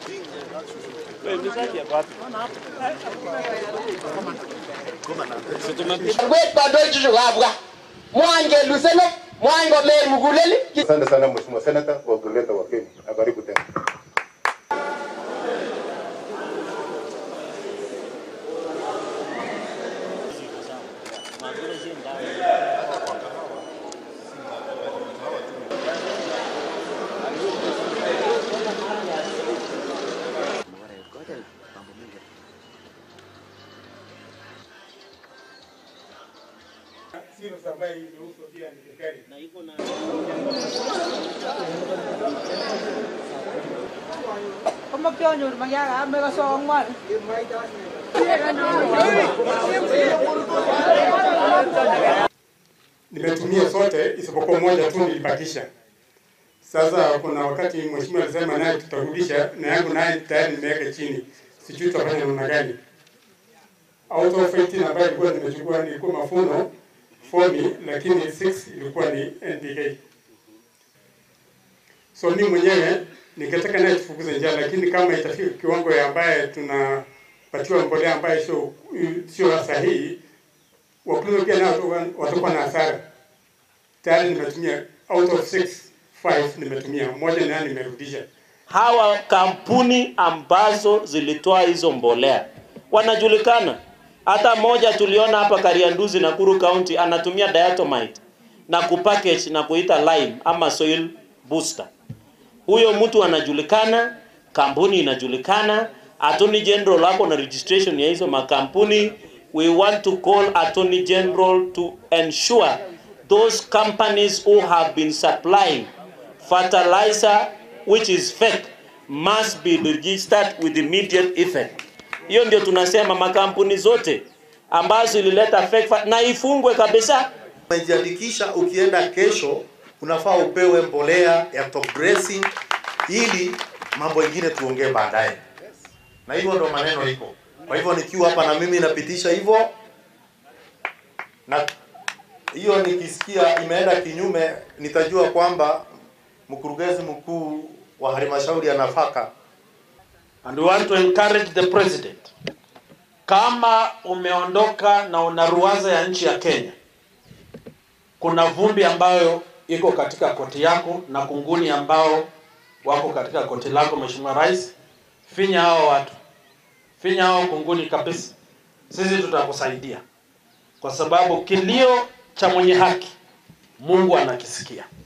Wet badoichu chukabwa. Mwany kelusene, mwany komer mugulel. Asante sana Mheshimiwa Senator kwa kuleta wageni. Na karibu tena. Komakyanyor makyaka ame kaso angwan. nimetumia zote isipokuwa moja tu nilibakisha. Sasa kuna wakati mheshimiwa alisema naye tutarudisha, na yangu naye tayari nimeweka chini, sijui tutafanya namna gani. Out of 18 ambayo ilikuwa nimechukua nilikuwa mafuno fomi, lakini 6 ilikuwa ni NPK. So mimi mwenyewe ningetaka naye tufukuze njaa, lakini kama itafika kiwango ya ambaye tunapatiwa mbolea ambayo sio sio sahihi, wakulima pia nao watakuwa na hasara. Tayari nimetumia out of six, five nimetumia moja, nayo nimerudisha. hawa kampuni ambazo zilitoa hizo mbolea wanajulikana. Hata moja tuliona hapa Karianduzi, Nakuru County, anatumia diatomite na kupackage na kuita lime ama soil booster. Huyo mtu anajulikana, kampuni inajulikana, Attorney General ako na registration ya hizo makampuni. We want to call Attorney General to ensure those companies who have been supplying fertilizer which is fake must be registered with immediate effect. Hiyo ndio tunasema makampuni zote ambazo ilileta fake fer- na ifungwe kabisa. Umejiandikisha, ukienda kesho unafaa upewe mbolea ya top dressing ili mambo ingine tuongee baadaye, na hivyo ndo maneno iko. Kwa hivyo nikiwa hapa na mimi napitisha hivyo, na hiyo nikisikia imeenda kinyume, nitajua kwamba mkurugenzi mkuu wa halmashauri ya nafaka And we want to encourage the president, kama umeondoka na una ruwaza ya nchi ya Kenya, kuna vumbi ambayo iko katika koti yako na kunguni ambao wako katika koti lako, Mheshimiwa Rais, finya hao watu, finya hao kunguni kabisa. Sisi tutakusaidia kwa sababu kilio cha mwenye haki Mungu anakisikia.